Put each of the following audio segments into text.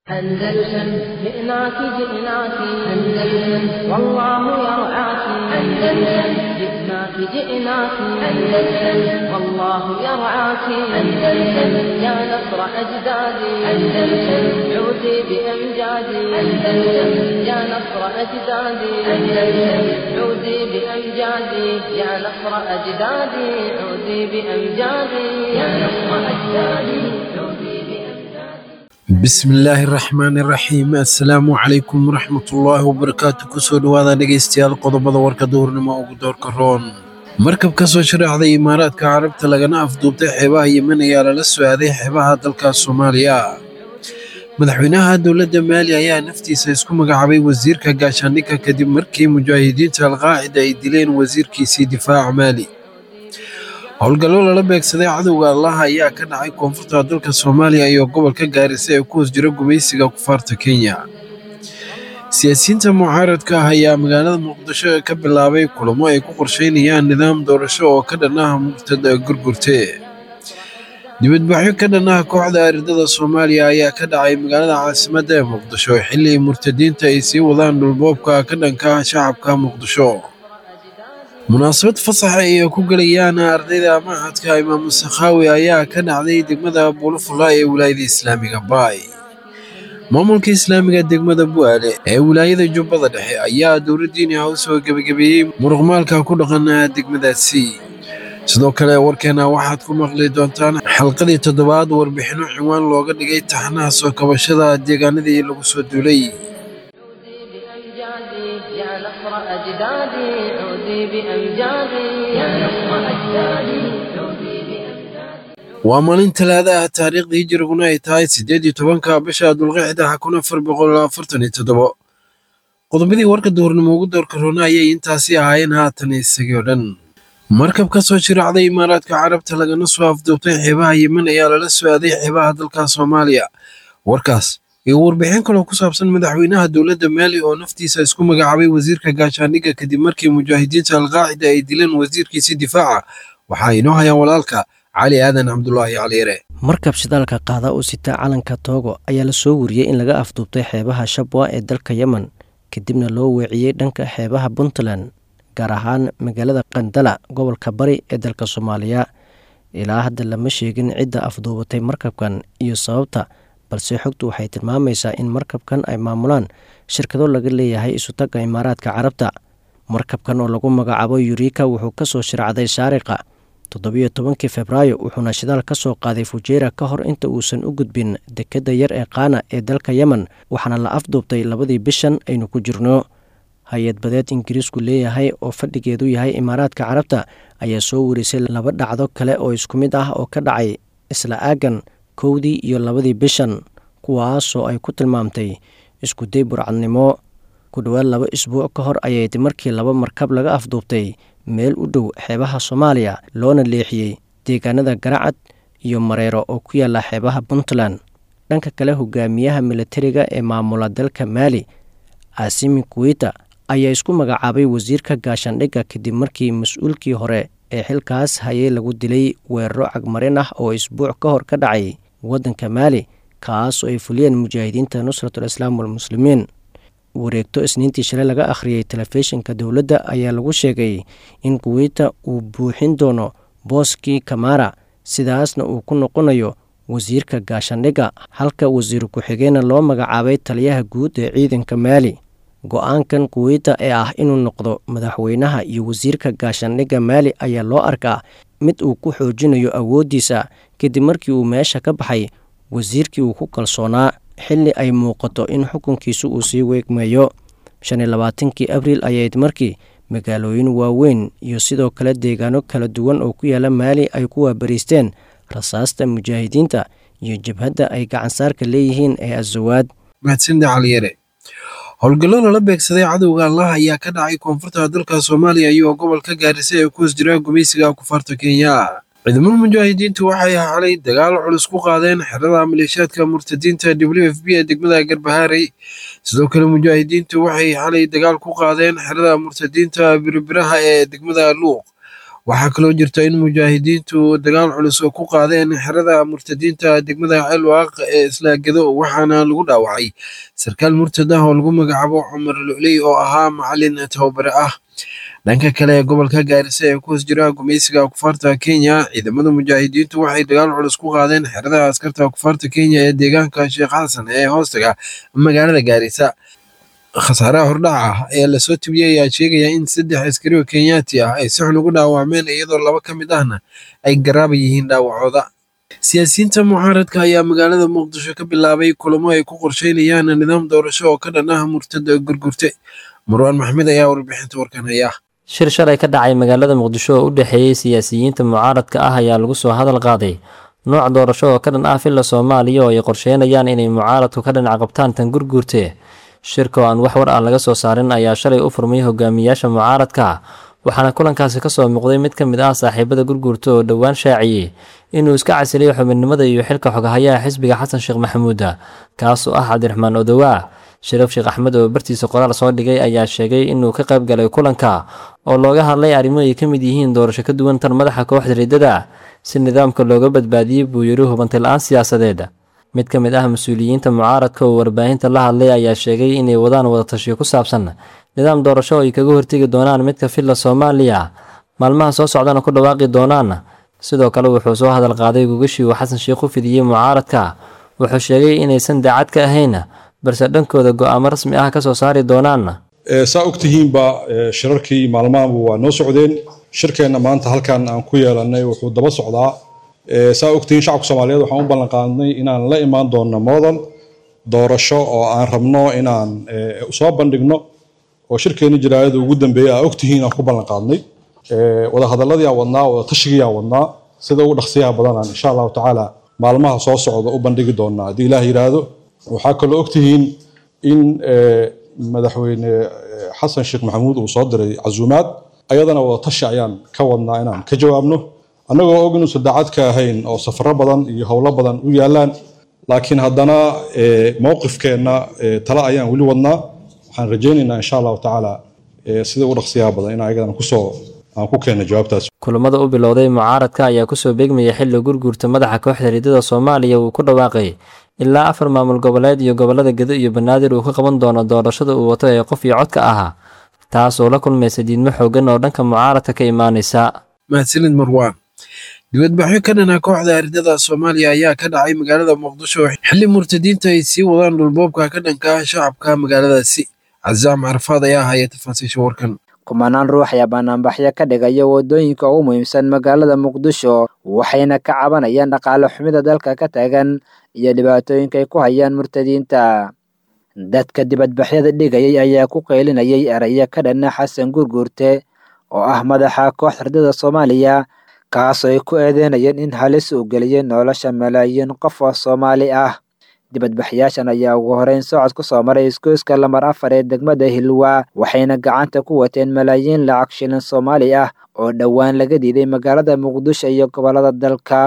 أندلسن جئناك جئناك أندلسن والله يرعاك أندلسن جئناك جئناك أندلسن والله يرعاك أندلسن يا نصر أجدادي أندلسن عودي بأمجادي أندلسن يا نصر أجدادي أندلسن عودي بأمجادي يا نصر أجدادي عودي بأمجادي يا نصر أجدادي عودي بأمجادي bismillaahi raxmaani raxiim assalaamu calaykum waraxmatullaahi wabarakaatu kusoo dhowaada dhegaystayaal qodobada warka duhurnimo ugu doorka roon markab ka soo sharaxday imaaraadka carabta lagana afduubtay xeebaha yemen ayaa lala soo aaday xeebaha dalka soomaaliya madaxweynaha dowladda maali ayaa naftiisa isku magacaabay wasiirka gaashaandhigga kadib markii mujaahidiinta alqaacida ay dileen wasiirkiisii difaaca maali howlgallo lala beegsaday cadowga allaha ayaa ka dhacay koonfurta dalka soomaaliya iyo gobolka gaarisa ee ku hoos jira gumaysiga kufaarta kenya siyaasiyiinta mucaaradka ah ayaa magaalada muqdisho ka bilaabay kulamo ay ku qorsheynayaan nidaam doorasho oo ka dhan ah murtada gurgurte dibadbaxyo ka dhan ah kooxda aridada soomaaliya ayaa ka dhacay magaalada caasimadda ee muqdisho xilli murtadiinta ay sii wadaan dhulboobka ka dhanka ah shacabka muqdisho munaasabad fasaxa ay ku gelayaan ardayda machadka imaamu sakhaawi ayaa ka dhacday degmada buulafula ee wilaayada islaamiga baay maamulka islaamiga degmada bu'aale ee wilaayada jubbada dhexe ayaa dowladdiini ah u soo gebagabeeyey muruqmaalka ku dhaqan degmadaasi sidoo kale warkeena waxaad ku maqli doontaan xalqadii toddobaad warbixinno ciwaan looga dhigay taxnaha soo kabashada deegaanadii lagu soo duulay عودي بأمجادي يا نصر أجدادي عودي بأمجادي يا نصر أجدادي عودي بأمجادي waa maalin talaada ah taariikhdii hijiriguna ay tahay siddeed iyo tobanka bisha dulqixda kun afar boqol afartan iyo toddobo qodobadii warka duhurnimo ugu doorka roona ayay intaasi ahaayeen haatan isagii oo dhan markab ka soo shiraacday imaaraadka carabta lagana soo afduubtay xeebaha yemen ayaa lala soo aaday xeebaha dalka soomaaliya warkaas iyo warbixin kaloo ku saabsan madaxweynaha dowladda maali oo naftiisa isku magacaabay wasiirka gaashaandhigga kadib markii mujaahidiinta alqaacida ay dileen wasiirkiisii difaaca waxaa inoo hayaan walaalka cali aadan cabdulaahi caliire markab shidaalka qaada oo sita calanka toogo ayaa la soo wariyey in laga afduubtay xeebaha shabwa ee dalka yemen kadibna loo weeciyey dhanka xeebaha puntland gaar ahaan magaalada qandala gobolka bari ee dalka soomaaliya ilaa hadda lama sheegin cidda afduubatay markabkan iyo sababta balse xogtu waxay tilmaamaysaa in markabkan ay maamulaan shirkado laga leeyahay isutagga imaaraadka carabta markabkan oo lagu magacaabo yurika wuxuu ka soo shiracday shaariqa toddobiyo tobankii febraayo wuxuuna shidaal ka soo qaaday fujeera ka hor inta uusan u gudbin dekedda yar ee qaana ee dalka yemen waxaana la afduubtay labadii bishan aynu ku jirno hay-ad badeed ingiriisku leeyahay oo fadhigeedu yahay imaaraadka carabta ayaa soo warisay laba dhacdo kale oo isku mid ah oo ka dhacay isla aagan kowdii iyo labadii bishan kuwaasoo ay ku tilmaamtay iskuday burcadnimo ku dhowaad laba isbuuc ka hor ayayd markii laba markab laga afduubtay meel u dhow xeebaha soomaaliya loona leexiyey deegaanada garacad iyo mareero oo ku yaala xeebaha puntland dhanka kale hogaamiyaha militariga ee maamula dalka maali caasimi kuwita ayaa isku magacaabay wasiirka gaashaandhigga kadib markii mas-uulkii hore ee xilkaas hayay lagu dilay weeraro cagmarin ah oo isbuuc ka hor ka dhacay waddanka maali kaas oo ay fuliyeen mujaahidiinta nusratul islaam walmuslimiin wareegto isniintii shalay laga akhriyey telefishinka dowladda ayaa lagu sheegay in kuweyta uu buuxin doono booskii kamara sidaasna uu ku noqonayo wasiirka gaashaandhigga halka wasiir ku-xigeenna loo magacaabay taliyaha guud ee ciidanka maali go-aankan kuweyta ee ah inuu noqdo madaxweynaha iyo wasiirka gaashaandhigga maali ayaa loo arkaa mid uu ku xoojinayo awooddiisa kadib markii uu meesha ka baxay wasiirkii uu ku kalsoonaa xilli ay muuqato in xukunkiisu uu sii weegmeeyo shan iyo labaatankii abriil ayayd markii magaalooyin waaweyn iyo sidoo kale deegaano kala duwan oo ku yaala maali ay ku waabariisteen rasaasta mujaahidiinta iyo jabhadda ay gacansaarka leeyihiin ee azawaad mahadsanida caliyare howlgallo lala beegsaday cadowga allah ayaa ka dhacay koonfurta dalka soomaaliya iyo gobolka gaarisa ee ku hoos jira gumaysiga kufaarta kenya ciidamada mujaahidiintu waxay xalay dagaal culus ku qaadeen xerada maleeshiyaadka murtadiinta w f b ee degmada garbahaarey sidoo kale mujaahidiintu waxay xalay dagaal ku qaadeen xerada murtadiinta birbiraha ee degmada luuq waxaa kaloo jirta in mujaahidiintu dagaal culus oo ku qaadeen xerada murtadiinta degmada ceelwaaq ee isla gedo waxaana lagu dhaawacay sarkaal murtad ah oo lagu magacaabo cumar luley oo ahaa macalin tababare ah dhanka kale ee gobolka gaarisa ee ku hoos jira gumaysiga kufaarta kenya ciidamada mujaahidiintu waxay dagaal culus ku qaadeen xerada askarta kufaarta kenya ee deegaanka sheekh xasan ee hoostaga magaalada gaarisa khasaaraha hordhaca ah ee lasoo tibiyey ayaa sheegaya in saddex askari oo kenyaati ah ay si xun ugu dhaawacmeen iyadoo laba ka mid ahna ay garaaba yihiin dhaawacooda siyaasiyiinta mucaaradka ayaa magaalada muqdisho ka bilaabay kulamo ay ku qorsheynayaan nidaam doorasho oo ka dhan ah murtada gurgurte marwaan maxmed ayaa warbixinta warkan haya shir shalay ka dhacay magaalada muqdisho oo u dhexeeyey siyaasiyiinta mucaaradka ah ayaa lagu soo hadal qaaday nooc doorasho oo ka dhan ah filla soomaaliya oo ay qorsheynayaan inay mucaaradku ka dhinac qabtaan tan gurguurte shirka oo aan wax war ah laga soo saarin ayaa shalay u furmay hogaamiyaasha mucaaradka waxaana kulankaasi kasoo muuqday mid ka mid ah saaxiibada gurguurta oo dhowaan shaaciyey inuu iska casilay xubinimada iyo xilka xogahayaha xisbiga xasan sheekh maxamuuda kaas oo ah cabdiraxmaan odowaa shariif sheekh axmed oo bartiisa qoraal soo dhigay ayaa sheegay inuu ka qayb galay kulanka oo looga hadlay arrimo ay ka mid yihiin doorasho ka duwan tan madaxa kooxda riddada si nidaamka looga badbaadiyey buu yidhi hubantay la-aan siyaasadeed mid ka mid ah mas-uuliyiinta mucaaradka oo warbaahinta la hadlay ayaa sheegay inay wadaan wadatashiyo ku saabsan nidaam doorasho ay kaga hortegi doonaan midka filla soomaaliya maalmaha soo socdana ku dhawaaqi doonaan sidoo kale wuxuu soo hadal qaaday gogashii uu xasan sheekh u fidiyey mucaaradka wuxuu sheegay inaysan daacad ka ahayn balse dhankooda go-aamo rasmi ah ka soo saari doonaan saa ogtihiinba shirarkii maalmahanba waa noo socdeen shirkeenna maanta halkan aan ku yeelanay wuxuu daba socdaa saa ogtihiin shacabka soomaaliyeed waxaan u ballan qaadnay inaan la imaan doonno model doorasho oo aan rabno inaan soo bandhigno oo shirkeenna jiraayada ugu dambeeyay aa ogtihiin aan ku ballan qaadnay wadahadaladii aan wadnaa wadatashigiii aan wadnaa sida ugu dhaqsiyaha badanaan insha allahu tacaala maalmaha soo socda u bandhigi doonaa haddii ilaah yidhaahdo waxaa kaloo ogtihiin in madaxweyne xasan sheekh maxamuud uu soo diray casuumaad ayadana wadatashi ayaan ka wadnaa inaan ka jawaabno annagoo og inuusan daacad ka ahayn oo safaro badan iyo howlo badan u yaalaan laakiin haddana mowqifkeenna tale ayaan weli wadnaa waxaan rajaynaynaa insha allahu tacaala sida ugu dhaqsiyaha badan in ayagana kusoo aan ku keenna jawaabtaas kulamada u bilowday mucaaradka ayaa kusoo beegmaya xilli gurguurta madaxa kooxda riddada soomaaliya uu ku dhawaaqay ilaa afar maamul goboleed iyo gobolada gedo iyo banaadir uu ka qaban doono doorashada uu wato ee qof iyo codka ahaa taas oo la kulmaysa diidmo xoogan oo dhanka mucaaradka ka imaanaysa mahadsanid marwaan dibadbaxyo ka dhanaa kooxda ardada soomaaliya ayaa ka dhacay magaalada muqdisho xilli murtadiinta ay sii wadaan dhulboobka ka dhanka ah shacabka magaaladaasi casaam carafaad ayaa haya tafaasiisha warkan kumanaan ruux ayaa banaanbaxyo ka dhigaya waddooyinka ugu muhiimsan magaalada muqdisho waxayna ka cabanayaan dhaqaale xumida dalka ka taagan iyo dhibaatooyinka ay ku hayaan murtadiinta dadka dibadbaxyada dhigayay ayaa ku qeylinayay erayo ka dhanna xasan gurguurte oo ah madaxa kooxda ardada soomaaliya kaasoo ay ku eedeynayeen in halis uu geliyay nolosha malaayiin qof oo soomaali ah dibadbaxyaashan ayaa ugu horeyn socod ku soo maray isgoyska lamar afar ee degmada hilwa waxayna gacanta ku wateen malaayiin lacag shilin soomaali ah oo dhowaan laga diiday magaalada muqdisho iyo gobolada dalka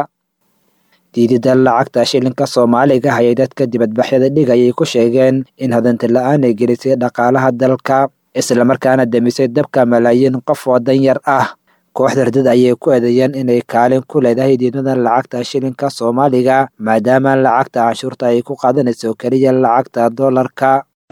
diidida lacagta shilinka soomaaliga ayay dadka dibadbaxyada dhigayay ku sheegeen in hodanti la-aan ay gelisay dhaqaalaha dalka islamarkaana demisay dabka malaayiin qof oo danyar ah kooxda ardada ayay ku eedeeyeen inay kaalin ku leedahay diidmada lacagta shilinka soomaaliga maadaama lacagta canshuurta ay ku qaadanayso keliya lacagta doolarka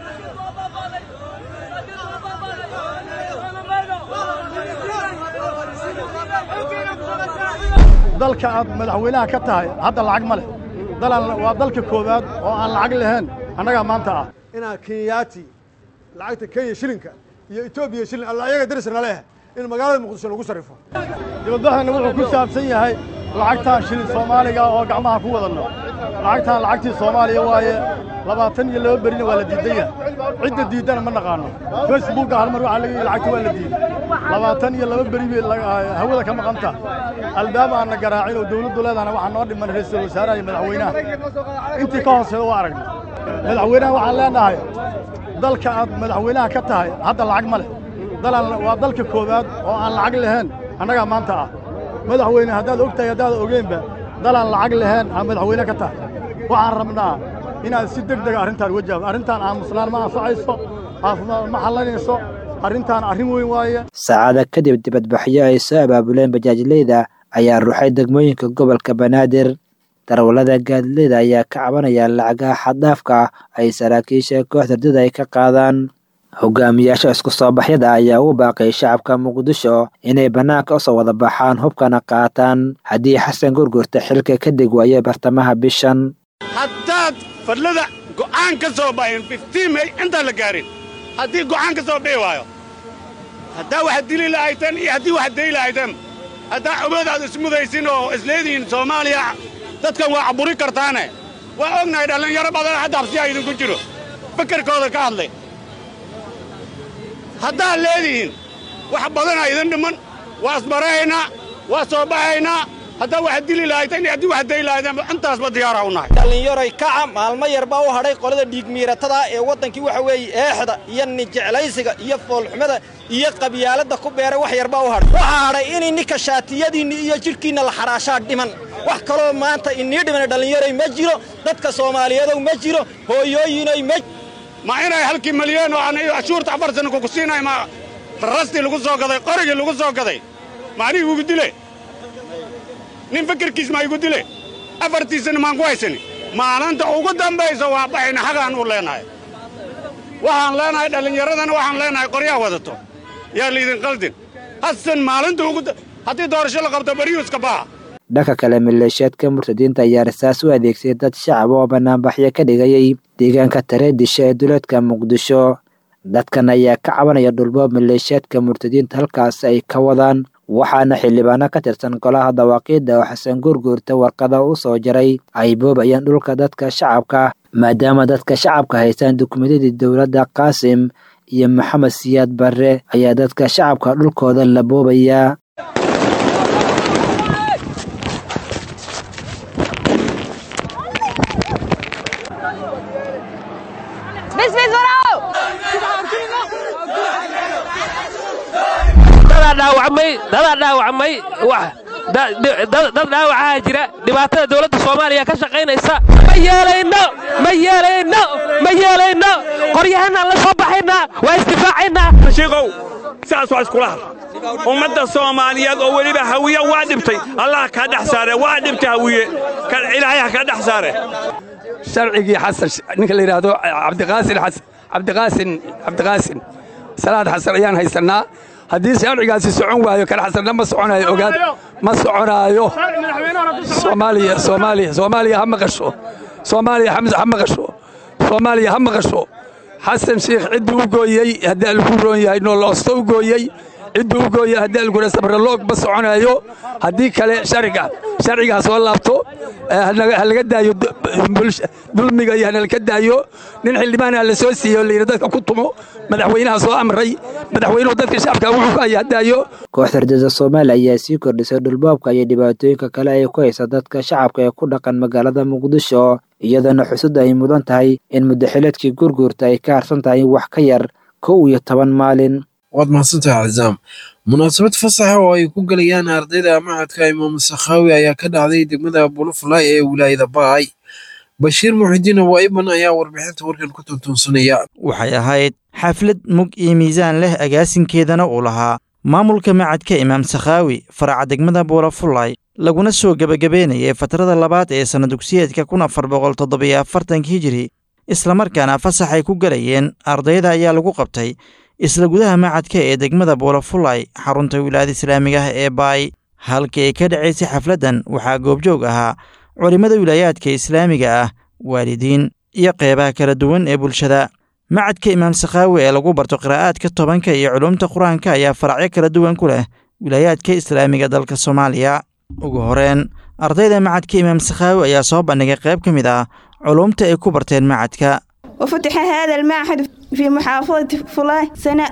dalka aad madaxweynaha ka tahay hadda lacag ma leh waa dalka koowaad oo aan lacag lahayn annagaa maanta ah inaa kenyaati lacagta kenya shilinka iyo etoobiya shilin alla ayaga darisna leeyahay in magaalada muqdisho lagu sarrifo dibadbaxana wuxuu ku saabsan yahay lacagtaan shilin soomaaliga oo gacmaha ku wadanno lacagtaan lacagtii soomaaliya waaye labaatan iyo laba berina waa la diidan yahay cidda diiddana ma naqaano facebookga hal mar waxaa laga yihi lacagta waa la diiday labaatan iyo laba beri bay hawada ka maqanta albaab aanna garaacin oo dawladdu leedahana waxaa noo dhiman ra-iisul wasaaraha iyo madaxweynaha intii ka hooseeda waa aragnay madaxweynaha waxaan leenahay dalka aad madaxweynaha ka tahay hadda lacag ma leh waa dalka koowaad oo aan lacag lahayn annagaa maanta ah madaxweyne haddaad og tahay haddaad ogeynba dalaan lacag lahayn aa madaxweyne ka tahay waxaan rabnaa inaad si deg dega arrintaan wajaahdo arrintaan aamusnaan ma anfacayso caafimaad ma xallanayso arrintaan arrin weyn waaye saacada kadib dibadbaxyo ay soo abaabuleen bajaajleyda ayaa ruuxay degmooyinka gobolka banaadir darwallada gaadileyda ayaa ka cabanaya lacagaha xaddaafka ah ay saraakiisha kooxda ardada ay ka qaadaan hogaamiyaasha isku soo baxyada ayaa u baaqay shacabka muqdisho inay bannaanka usoo wada baxaan hubkana qaataan haddii xasan gurgurta xilka ka deg waayo bartamaha bishan haddaad fadlada go'aan ka soo baxin fiftiin may intaan la gaarin haddii go'aan ka soo bixi waayo haddaa wax dili lahayteen iyo haddii wax dayi lahayteen haddaa awood aad ismudaysin oo isleedihiin soomaaliya dadkan waa caburi kartaane waa ognahay dhallinyaro badan hadda habsiyaa idinku jiro fikirkooda ka hadlay haddaad leedihiin wax badanaa idin dhiman waa isbarahaynaa waa soo baxaynaa haddaa wax dili lahayteen iyo haddii wax dayi lahayteen intaasba diyaaraa u nahay dhallinyaroy kaca maalmo yar baa u hadhay qolada dhiigmiiratada ee waddankii waxa weeye eexda iyo nijeclaysiga iyo foolxumada iyo qabyaaladda ku beeray wax yar baa u hadhay waxaa hadhay inay ninka shaatiyadiinni iyo jidhkiinna la xaraashaa dhiman wax kaloo maanta inii dhimana dhallinyaroy ma jiro dadka soomaaliyeedow ma jiro hooyooyinoy ma ma inay halkii malyan oo aan cashuurta afar sana kuku siinay ma rastii lagu soo gaday qorigii lagu soo gaday ma aniga igu dile nin fikirkiis ma igu dile afartiisana maan ku haysani maalinta ugu dambaysa waa baxayna xagaan u leenahay waxaan leenahay dhallinyaradana waxaan leenahay qoryaha wadato yaa laydin qaldin hasan maalinta ugu haddii doorasho la qabto baryuuska baha dhanka kale maleeshiyaadka murtadiinta ayaa rasaas u adeegsay dad shacab oo banaanbaxyo ka dhigayay deegaanka tareedisha ee duleedka muqdisho dadkan ayaa ka cabanaya dhulboob maleeshiyaadka murtadiinta halkaas ay ka wadaan waxaana xildhibaano ka tirsan golaha dawaaqiidda oo xasan gurguurta warqada u soo jaray ay boobayaan dhulka dadka shacabka maadaama dadka shacabka haystaan dukumentadii dowladda qaasim iyo maxamed siyaad barre ayaa dadka shacabka dhulkooda la boobayaa dadaa dhaawacmay dadaa dhaawacmay dad dhaawacaha jira dhibaatada dowladda soomaaliya ka shaqaynaysa ma yeelayno ma yeelayno ma yeelayno qoryahanaan la soo baxaynaa waa isdifaacaynaa shiikow sidaas waa iskula had ummadda soomaaliyeed oo weliba hawiye waa dhibtay allah kaa dhex saare waa dhibtay hawiye ilaahay ha kaa dhex saare sharcigii xasan ninka la yidhaahdo cabdiqaasin xasan cabdiqaasin cabdiqaasin salaad xasan ayaan haysannaa haddii sharcigaasi socon waayo kan xasanna ma soconaayo ogaad ma soconaayo soomaaliya soomaaliya soomaaliya ha maqasho soomaaliya xamse ha maqasho soomaaliya ha maqasho xasan sheikh cidduu u gooyey haddii lagu roon yahay nooloosto u gooyey cidduu u gooyey haddii algura sabraloog ma soconaayo haddii kale sharciga sharcigaa soo laabto ha laga daayo dulmiga iyo hanalka daayo nin xildhibaana la soo siiyo layidhi dadka ku tumo madaxweynaha soo amray madaxweynuhu dadka shacabka wuxuu ka haya daayo kooxda ardada soomaaliya ayaa sii kordhisay dhulboobka iyo dhibaatooyinka kale ay ku haysa dadka shacabka ee ku dhaqan magaalada muqdisho iyadoona xusud ay mudan tahay in muddaxileedkii gurguurta ay ka harsan tahay wax ka yar kow iyo toban maalin waad mahadsantahay cazaam munaasabad fasaxa oo ay ku gelayaan ardayda macadka imaam sakhaawi ayaa ka dhacday degmada bulufalay ee wilaayada baay bashiir muxidiin awaiban ayaa warbixinta warkan ku tuntuunsanaya waxay ahayd xaflad mug iyo miisaan leh agaasinkeedana uu lahaa maamulka macadka imaam sakhaawi faraca degmada buulafulay laguna soo gebagabeynayay fatrada labaad ee sanna dugsiyeedka kun afar boqol toddobiyo afartanka hijiri islamarkaana fasax ay ku gelayeen ardayda ayaa lagu qabtay isla gudaha macadka ee degmada buulafulay xarunta wilaayada islaamiga ah ee baay halkii ay ka dhacaysay xafladdan waxaa goobjoog ahaa culimmada wilaayaadka islaamiga ah waalidiin iyo qeybaha kala duwan ee bulshada macadka imaam sakhaawi ee lagu barto qiraa'aadka tobanka iyo culumta qur-aanka ayaa faracyo kala duwan ku leh wilaayaadka islaamiga dalka soomaaliya ugu horeen ardayda macadka imaam sakhaawi ayaa soo bandhigay qayb ka mid ah culumta ay ku barteen macadka وفتح هذا المعهد في محافظة فلاه سنة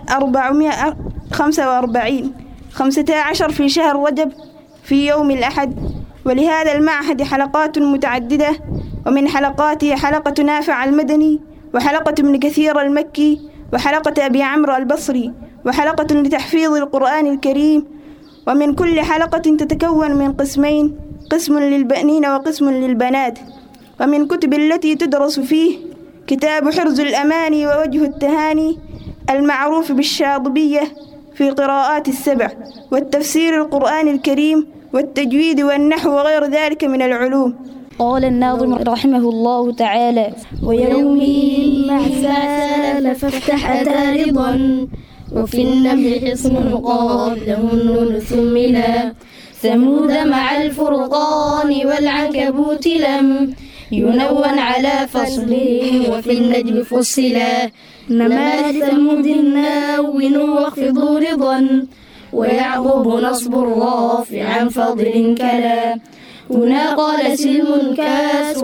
445 15 في شهر رجب في يوم الأحد ولهذا المعهد حلقات متعددة ومن حلقاته حلقة نافع المدني وحلقة ابن كثير المكي وحلقة أبي عمرو البصري وحلقة لتحفيظ القرآن الكريم ومن كل حلقة تتكون من قسمين قسم للبنين وقسم للبنات ومن كتب التي تدرس فيه كتاب حرز الأماني ووجه التهاني المعروف بالشاطبية في القراءات السبع والتفسير القرآن الكريم والتجويد والنحو وغير ذلك من العلوم قال الناظم رحمه الله تعالى ويومئذ مع سال فافتح أتى رضا وفي النمل حصن قابله النون ثملا ثمود مع الفرقان والعنكبوت لم ينون على فصله وفي النجم فصلا نما ثمود ناون واخفضوا رضا ويعقوب نصب الرافع عن فضل كلا هنا قال سلم كاسر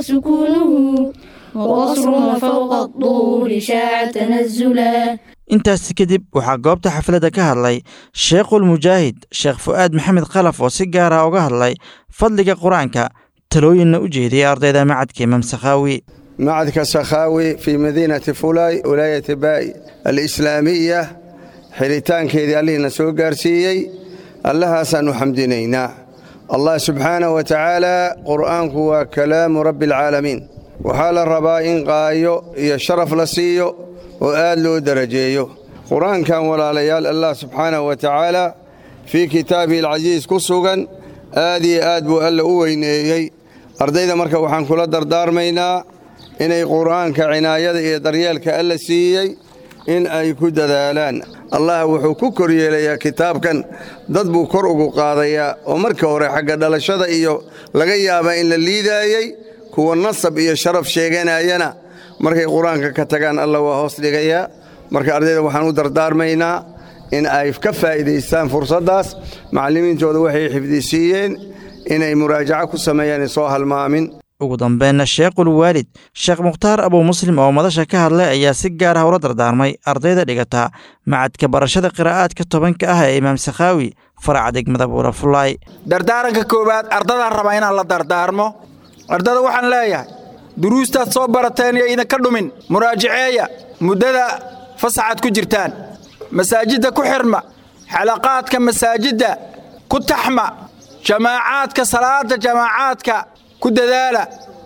وسكونه وقصر وفوق الطول شاع تنزلا intaasi kadib waxaa goobta xafladda ka hadlay sheekhul mujaahid sheekh fu'aad maxamed khalaf oo si gaara uga hadlay fadliga qur-aanka talooyinna u jeediyay ardayda macadka imaam sakhaawi macadka sakhaawi fii madiinati fulay wilaayati baay alislaamiya xiritaankeedii allihiina soo gaarsiiyey allahaasaan u xamdinaynaa allah subxaanahu wa tacaala qur'aanku waa kalaamu rabbi alcaalamiin waxaa la rabaa in qaayo iyo sharaf la siiyo oo aad loo darajeeyo qur-aankan walaalayaal allah subxaanahu wa tacaala fii kitaabihi alcasiis ku sugan aad iyo aad buu alla u weyneeyey ardayda marka waxaan kula dardaarmaynaa inay qur'aanka cinaayada iyo daryeelka alla siiyey in ay ku dadaalaan allah wuxuu ku koryeelayaa kitaabkan dad buu kor ugu qaadayaa oo marka hore xagga dhalashada iyo laga yaabaa in la liidaayey kuwa nasab iyo sharaf sheeganayana markay qur-aanka ka tagaan alla waa hoos dhigayaa marka ardayda waxaan u dardaarmaynaa in ay ka faa'iidaystaan fursaddaas macallimiintooda waxay xifdisiiyeen inay muraajaco ku sameeyaan soo halmaamin ugu dambeynna sheekhul waalid sheekh mukhtaar abuu muslim oo madasha ka hadlay ayaa si gaar ah ula dardaarmay ardayda dhigata macadka barashada qiraa'aadka tobanka ah ee imaam sakhaawi faraca degmada buurafulaay dardaaranka koowaad ardadaan rabaa inaan la dardaarmo ardada waxaan leeyahay duruustaad soo barateen iyo idinka dhumin muraajaceeya muddada fasaxaad ku jirtaan masaajidda ku xirma xalaqaadka masaajidda ku taxma jamaacaadka salaada jamaacaadka ku dadaala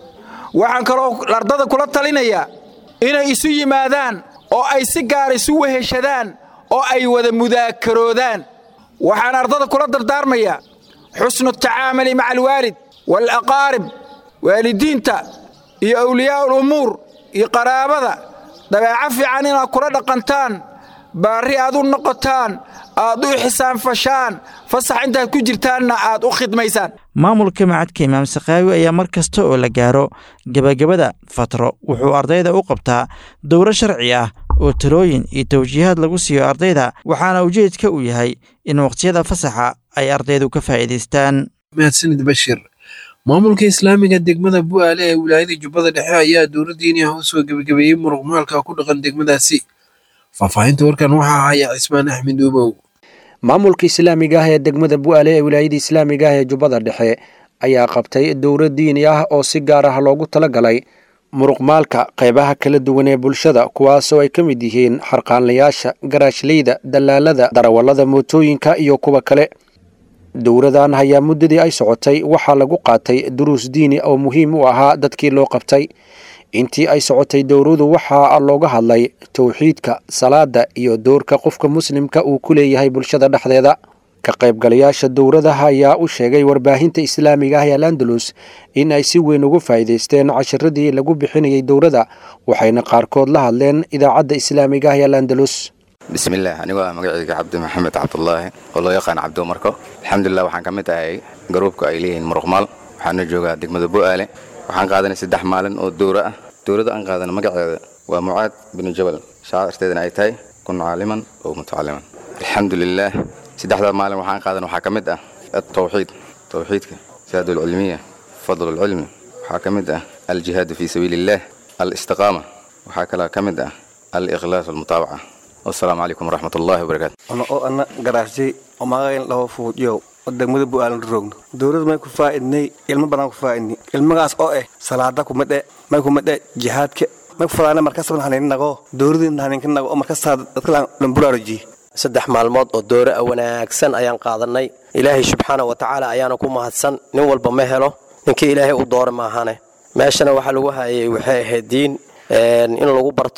waxaan kaloo ardada kula talinayaa inay isu yimaadaan oo ay si gaar isu weheshadaan oo ay wada mudaakaroodaan waxaan ardada kula dardaarmayaa xusnu tacaamuli maca alwaalid waalaqaarib waalidiinta iyo awliyaa ulumuur iyo qaraabada dabeeco fiican inaad kula dhaqantaan baarri aad u noqotaan aad u xisaanfashaan fasax intaad ku jirtaanna aad u khidmaysaan maamulka macadka imaam sakhaawi ayaa mar kasta oo la gaaro gebagabada fatro wuxuu ardayda u qabtaa dowro sharci ah oo talooyin iyo tawjiihaad lagu siiyo ardayda waxaana ujeedka uu yahay in waqtiyada fasaxa ay ardaydu ka faa'iidaystaan mahadsanid bashir maamulka islaamiga degmada bu'aale ee wilaayada jubbada dhexe ayaa dowladdiini ah u soo gebagabeeyey muruqmaalka ku dhaqan degmadaasi faahfaahinta warkan waxaa haya cismaan axmed uubow maamulka islaamiga ah ee degmada bu'aale ee wilaayada islaamiga ah ee jubbada dhexe ayaa qabtay dowro diini ah oo si gaar ah loogu talagalay muruqmaalka qaybaha kala duwan ee bulshada kuwaasoo ay ka mid yihiin xarqaanlayaasha garaashleyda dallaalada darawallada mootooyinka iyo kuwa kale dowradan ayaa muddadii ay socotay waxaa lagu qaatay duruus diini oo muhiim u ahaa dadkii loo qabtay intii ay socotay dowradu waxaa looga hadlay towxiidka salaada iyo doorka qofka muslimka uu ku leeyahay bulshada dhexdeeda ka qaybgalayaasha dowradaha ayaa u sheegay warbaahinta islaamiga ah ee alandalus in ay si weyn ugu faa'iidaysteen cashiradii lagu bixinayay dowrada waxayna qaarkood la hadleen idaacadda islaamiga ah ee alandalus bismillaah anigoo ah magacayga cabdi maxamed cabdulaahi oo loo yaqaan cabdo marko alxamdulilah waxaan ka mid ahay garuubka ay leeyihiin muruqmaal waxaana joogaa degmada bu'aale waxaan qaadanay saddex maalin oo dowro ah dowladda aan qaadana magaceeda waa mucaad binu jabal shaacirteedana ay tahay kun caaliman oo mutacaliman alxamdulilaah saddexdaa maalin waxaan qaadan waxaa ka mid ah altawxiid tawxiidka saadulcilmiya fadlulcilmi waxaa ka mid ah aljihaadu fii sabiili illaah alistiqaama waxaa kaloo ka mid ah alikhlaas walmutaabaca wasalaamu calaykum waraxmat ullaahi wabarakaatu ono oo ana garaasjay oo magacayn labo fuujiyow oo degmada bu'aalan roogno dowladda may ku faa'idnay ilmo badan ku faa'idni ilmagaas oo eh salaada kumidhe may kumidhe jihaadka may ku fadaana markasban haninnago dowladin haninkinago oo markasaa dadka lambulaarajiye saddex maalmood oo doore a wanaagsan ayaan qaadannay ilaahay subxaana wa tacaala ayaana ku mahadsan nin walba ma helo ninkii ilaahay u doora maahane meeshana waxaa lagu hayay waxay ahayd diin in lagu barto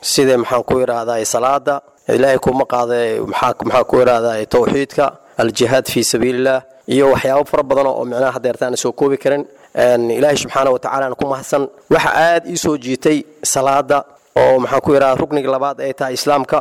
sida maxaan ku idhaahdaa salaada ilaahay kuma qaada maxaa ku idhaahdaa towxiidka aljihaad fii sabiililah iyo waxyaabo fara badan oo micnaha hadeertaan soo koobi karin ilaahay subxaana watacaala ku mahadsan waxa aad ii soo jiitay salaada oo maxaan ku idhahdaa rukniga labaad ay tahay islaamka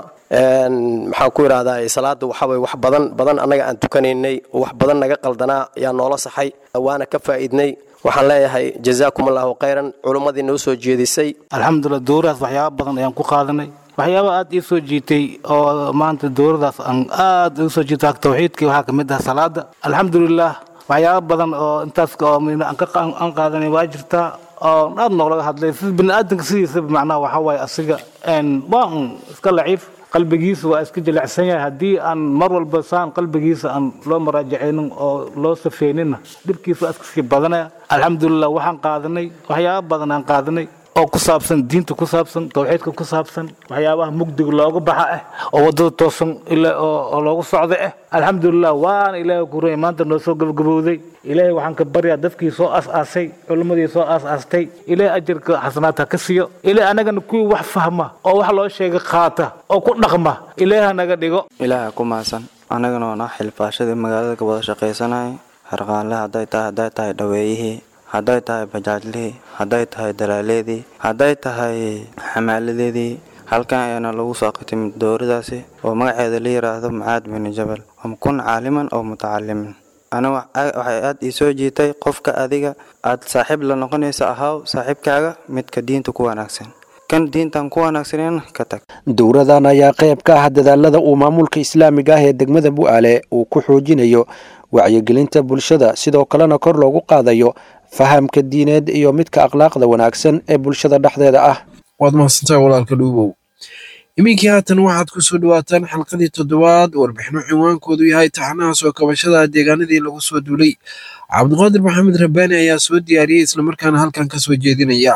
maxaan ku idhahdaa salaada waxaway wax badan badan annaga aan tukanaynay oo wax badan naga qaldanaa ayaa noola saxay waana ka faa'iidnay waxaan leeyahay jazaakum allahu khayran culummadii noo soo jeedisay alxamdulilah dowradaas waxyaaba badan ayaan ku qaadanay waxyaaba aad ii soo jiitay oo maanta dowradaas aan aad igu soo jiitay tawxiidkii waxaa ka mid ah salaada alxamdulilah waxyaaba badan oo intaas oo aan qaadanay waa jirtaa oo aad noolaga hadlay sida biniaadanka sidiisaba macnaha waxaa waaye asiga waa un iska laciif qalbigiisa waa iska jilicsan yahay haddii aan mar walba saan qalbigiisa aan loo maraajacaynin oo loo safeynina dhibkiisa waa iska sii badanaya alxamdulilah waxaan qaadanay waxyaaba badan aan qaadanay oo ku saabsan diinta ku saabsan tawxiidka ku saabsan waxyaabaha mugdiga looga baxa ah oo wadada toosan oo loogu socda ah alxamdulilah waana ilaahay ku ruyay maanta noo soo gabagabowday ilaahay waxaan ka baryaa dadkii soo aas-aasay culimmadii soo aas-aastay ilaahay ajarka xasanaadka ka siiyo ilaahay anagana kuwii wax fahma oo wax loo sheegay qaata oo ku dhaqma ilaahay hanaga dhigo ilaaha ku mahadsan annagana waa naa xilfaashadii magaalada ka wada shaqaysanayay harqaanle hadday tahay hadday tahay dhaweeyihii hadday tahay bajaajlihii hadday tahay dalaaleedii hadday tahay xamaaladeedii halkan ayaana lagu soo qitimid dowradaasi oo magaceeda la yidhaahdo macaad bini jabal am kun caaliman oo mutacalimin ana waxay aad ii soo jiitay qofka adiga aad saaxiib la noqonaysa ahaw saaxiibkaaga midka diinta ku wanaagsan kan diintan ku wanaagsanen ka tag dowradan ayaa qayb ka ah dadaalada uu maamulka islaamiga ah ee degmada bu'aale uu ku xoojinayo wacyigelinta bulshada sidoo kalena kor loogu qaadayo fahamka diineed iyo midka akhlaaqda wanaagsan ee bulshada dhexdeeda ah waad mahadsantahay walaalka dhuubow iminkii haatan waxaad ku soo dhawaataan xalqadii toddobaad warbixino cinwaankoodu yahay taxanaha soo kabashada deegaanadii lagu soo duulay cabdiqaadir maxamed rabbaani ayaa soo diyaariyey islamarkaana halkan ka soo jeedinaya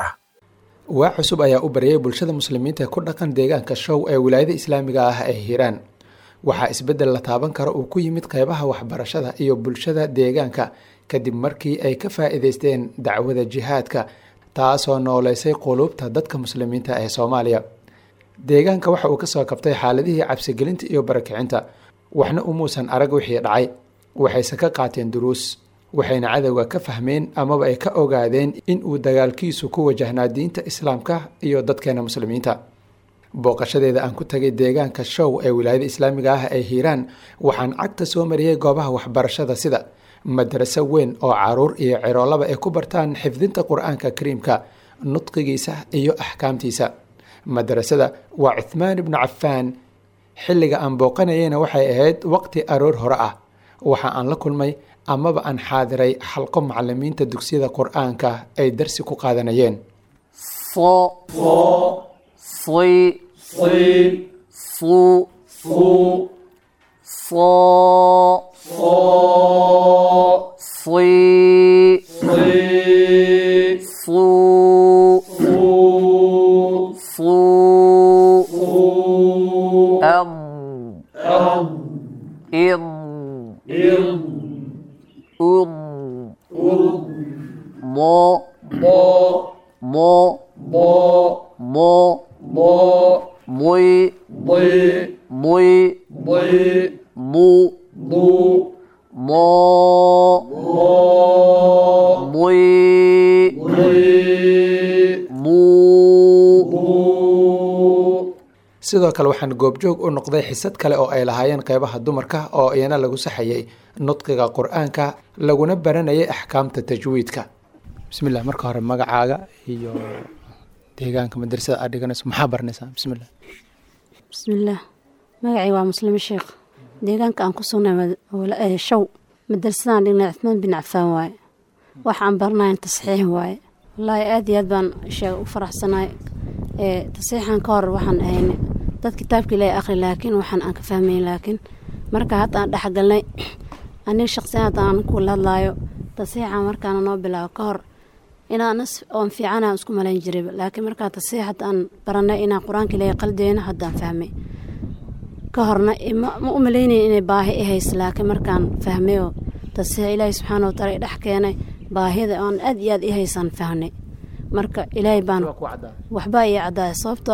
waa cusub ayaa u baryay bulshada muslimiinta ku dhaqan deegaanka show ee wilaayada islaamiga ah ee hiiraan waxaa isbeddel la taaban kara uu ku yimid qeybaha waxbarashada iyo bulshada deegaanka kadib markii ay ka faa'iidaysteen dacwada jihaadka taasoo nooleysay quluubta dadka muslimiinta ee soomaaliya deegaanka waxa uu kasoo kabtay xaaladihii cabsigelinta iyo barakicinta waxna umuusan arag wixii dhacay waxayse ka qaateen duruus waxayna cadowga ka fahmeen amaba ay ka ogaadeen in uu dagaalkiisu ku wajahnaa diinta islaamka iyo dadkeena muslimiinta booqashadeeda aan ku tagay deegaanka show ee wilaayada islaamiga ah ee hiiraan waxaan cagta soo mariyey goobaha waxbarashada sida madaraso weyn oo caruur iyo ciroolaba ay ku bartaan xifdinta qur-aanka kariimka nudqigiisa iyo axkaamtiisa madarasada waa cuthmaan ibnu cafaan xilliga aan booqanayeyna waxay ahayd waqti aroor hore ah waxa aan la kulmay amaba aan xaadiray xalqo macalimiinta dugsiyada qur-aanka ay darsi ku qaadanayeen sidoo kale waxaan goobjoog u noqday xisad kale oo ay lahaayeen qeybaha dumarka oo iyana lagu saxayay nudqiga qur-aanka laguna baranayay axkaamta tajwiidka bismillah marka hore magacaaga iyo deegaanka madrasada aad dhiganayso maxaa baranaysaa bismillah bismillaah magacay waa muslimo sheekh deegaanka aan ku sugnay show madrasadaan dhignay cuthmaan bin cafaan waaye wax aan baranayn tasxiix waaye wallaahi aad iyo aad baan sheega u faraxsanaay tasiixan ka hor waxaan ahaynay dad kitaabka ilaahay akhri laakiin waxaan aan ka fahmayn laakiin marka hadda aan dhexgalnay aniga shaqsiyan hadda aan kula hadlaayo tasiixan markaana noo bilaabo ka hor inaan oon fiicanaan isku malayn jiray laakiin markaa tasiix hadda aan baranay inaan qur-aanka ilaahay qaldeyna haddaan fahmay ka horna ma u malaynayn inay baahi i haysa laakiin markaan fahmay oo tasiix ilaahay subxaana wataala i dhex keenay baahida oon aad iyo aad i haysaan fahnay marka ilaahay baan waxbaa ii caddaaya sababtoo ah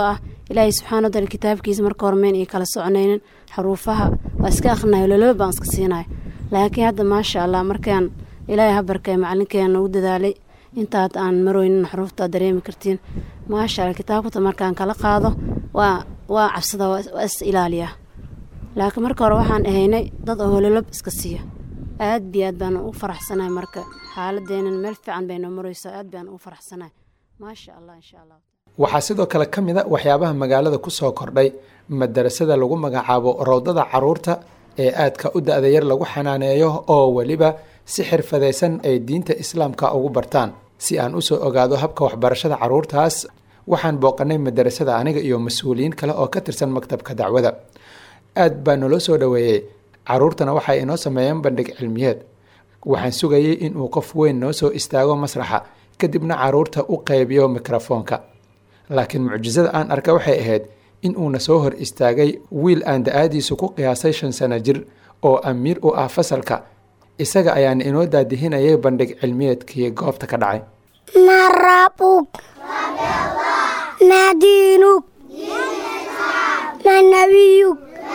ilaahay subxaana wataala kitaabkiisa marka hormeyn iyo kala soconaynin xaruufaha waa iska akhrinayo loloba baan iska siinayo laakiin hadda maasha allah markaan ilaahay habarkay macalinkeena ugu dadaalay intaad aan marooynin xaruufta aad dareemi kartiin maasha allah kitaabkata markaan kala qaado waa waa cabsada waa is ilaaliyaa laakiin marka hore waxaan ahaynay dad oo hololob iska siiya aad bi aad baan ugu faraxsanahay marka xaaladeenan meel fiican bay noo maraysaa aad baan ugu faraxsanahay maasha allah insha allah waxaa sidoo kale ka mid a waxyaabaha magaalada ku soo kordhay madarasada lagu magacaabo rowdada caruurta ee aadka u da-da yar lagu xanaaneeyo oo weliba si xirfadaysan ay diinta islaamka ugu bartaan si aan usoo ogaado habka waxbarashada caruurtaas waxaan booqanay madarasada aniga iyo mas-uuliyiin kale oo ka tirsan maktabka dacwada aad baa naloo soo dhoweeyey caruurtana waxay inoo sameeyeen bandhig cilmiyeed waxaan sugayay inuu qof weyn noo soo istaago masraxa kadibna caruurta u qaybiyo mikrofoonka laakiin mucjisada aan arka waxay ahayd in uuna soo hor istaagay wiil aan da-aadiisu ku qiyaasay shan sano jir oo amiir u ah fasalka isaga ayaana inoo daadihinayay bandhig cilmiyeedkii goobta ka dhacay ما ربك ما دينك ما نبيك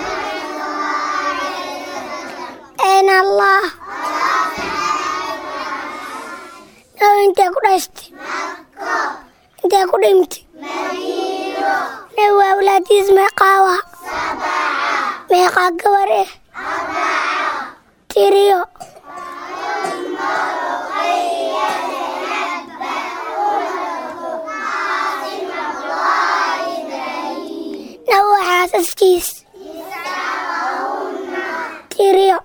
أين الله لو أنت كرست أنت كرمت لو أولادي اسمه قاوة ميقا قوره تيريو لو حاسسكيس تيريو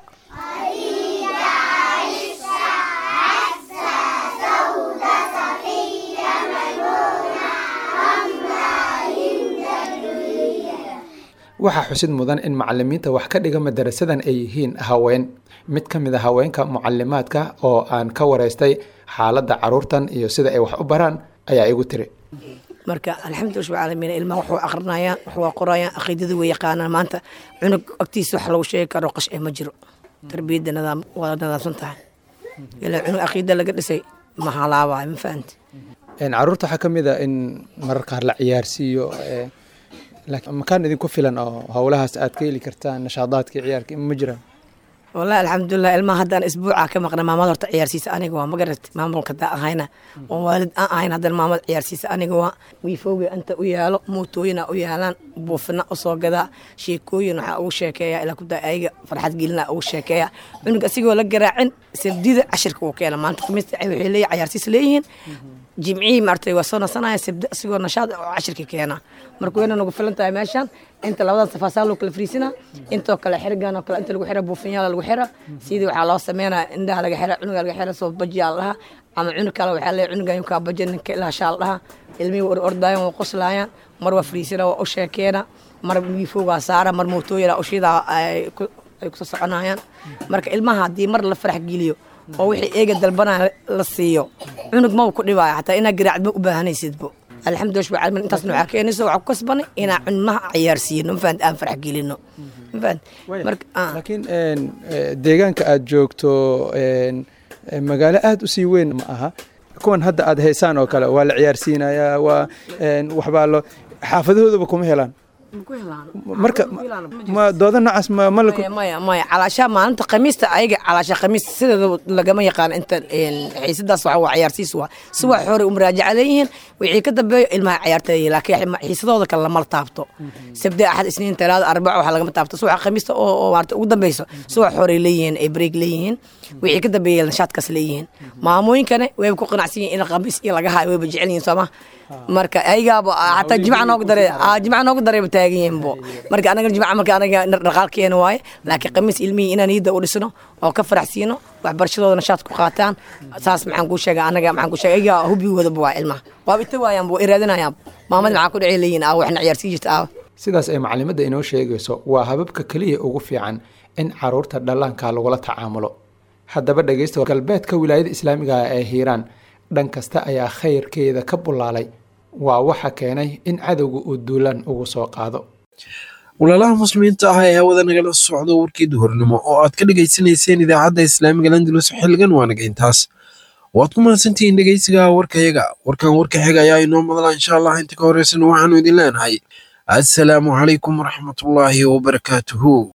waxaa xusid mudan in macalimiinta wax ka dhiga madarasadan ay yihiin haween mid ka mid a haweenka mucalimaadka oo aan ka wareystay xaaladda caruurtan iyo sida ay wax u baraan ayaa igu tiri marka alxamdulilah rabbil caalamiin ilmaha waxuu aqrinayaan waxuu qorayaan aqiidada way yaqaanaan maanta cunug agtiisa wax lagu sheegi karo qash ee ma jiro tarbiyadda nidaam waa nidaamsan tahay ilaa cunug aqiida laga dhisay ma halaabayo ma fahanti caruurta waxaa ka mid a in marar qaar la ciyaarsiiyo laakiin makaan idinku filan oo howlahaas aad ka heli kartaan nashaadaadkii ciyaarka ma jiraan wallahi alxamdulilah ilmaha haddaan isbuuca ka maqna maamad horta ciyaarsiisa aniga waa magarat maamulka daa ahayna oo waalid aan ahayn haddana maamad ciyaarsiisa aniga waa wiifowga inta u yaalo mootooyina u yaalaan buufina usoo gadaa sheekooyin waxaa ugu sheekeeya ilaa kudaa ayaga farxad gelina ugu sheekeeya cunug asigoo la garaacin sabdida cashirka uu keena maanta khamiista waxay leeyihin ciyaarsiis leeyihiin jimcihii maartay waa soo nasanaya sabdi asigoo nashaad oo cashirka keena marka wayna nagu filan tahay meeshan inta labadan safaasaa loo kala fariisinaa intoo kale xirigan oo kale inta lagu xira buufinyaala lagu xira sidii waxaa loo sameynaya indhaha laga xira cunuga laga xira soo bajiyaa lahaa ama cunug kale waxaa leeyahay cunugan yukaa baja ninka ilaa shaal dhaha ilmihii war ordaayan waa qoslaayaan mar waa fariisina waa u sheekeena mar wiifowgaa saara mar mootooyina ushidaa ay kusoo soconayaan marka ilmaha haddii mar la farax geliyo oo wixii eega dalbanaya la siiyo cunug maba ku dhibaayo xataa inaa garaacd ma u baahanaysidbo alxamdulilah rabbil caalamiin intaasna waxaa keenaysa waxaa ku kasbanay inaa cunmaha ciyaarsiino mafahant aan farax gelino mafahant marka laakiin deegaanka aad joogto magaalo aada u sii weyn ma aha kuwan hadda aad haysaan oo kale waa la ciyaarsiinayaa waa waxbaa lo xaafadahoodaba kuma helaan marka ma dooda noocaas ma ma la maya maya calaashaa maalinta khamiista ayaga calaasha khamiis sideeda lagama yaqaan inta xiisadaas waxa waa ciyaarsiis waa si wax hore u muraajaca leeyihiin wixii ka dambeeyo ilmaha ciyaarta leeyihin laakiin xiisadooda kale lama taabto sabde axad isniin talaada arbaco waxa lagama taabto si waxa khamiista oo oo maarta ugu dambeyso si wax hore leeyihiin ay break leeyihiin wixii ka dambeeya nashaadkaas leeyihiin maamooyinkana wayba ku qanacsan yihiin in khamiis iyo laga hayo wayba jecel yihiin sooma marka ayagaaba hataa jimca noogu dare jimca noogu dareeba taagan yihiinbo marka anaga jimca marka anaga dhaqaalkeena waaye laakiin khamiis ilmihii inaan iyada u dhisno oo ka faraxsiino waxbarashadooda nashaad ku qaataan saas maxaan kuu sheega anaga maxaan kuu sheega ayagaa hubbigoodaba waa ilmaha waaba ita waayaan waa iraadinayaan maamad maxaa ku dhacay leeyihin aa waxna ciyaarsii jirta aa sidaas ay macalimadda inoo sheegayso waa hababka keliya ugu fiican in caruurta dhallaanka lagula tacaamulo haddaba dhegaysta galbeedka wilaayada islaamiga ee hiiraan dhan kasta ayaa khayrkeeda ka bulaalay waa waxa keenay in cadowga uu duulaan ugu soo qaado walaalaha muslimiinta ah ee hawada nagala socdo warkii duhurnimo oo aad ka dhegaysanayseen idaacadda islaamiga landulus xilligan waa naga intaas waad ku mahadsantihiin dhegaysiga warkayaga warkan warka xiga ayaa inoo madala insha allah inta ka horeysan waxaanu idin leenahay assalaamu calaykum waraxmatullaahi wabarakaatuhu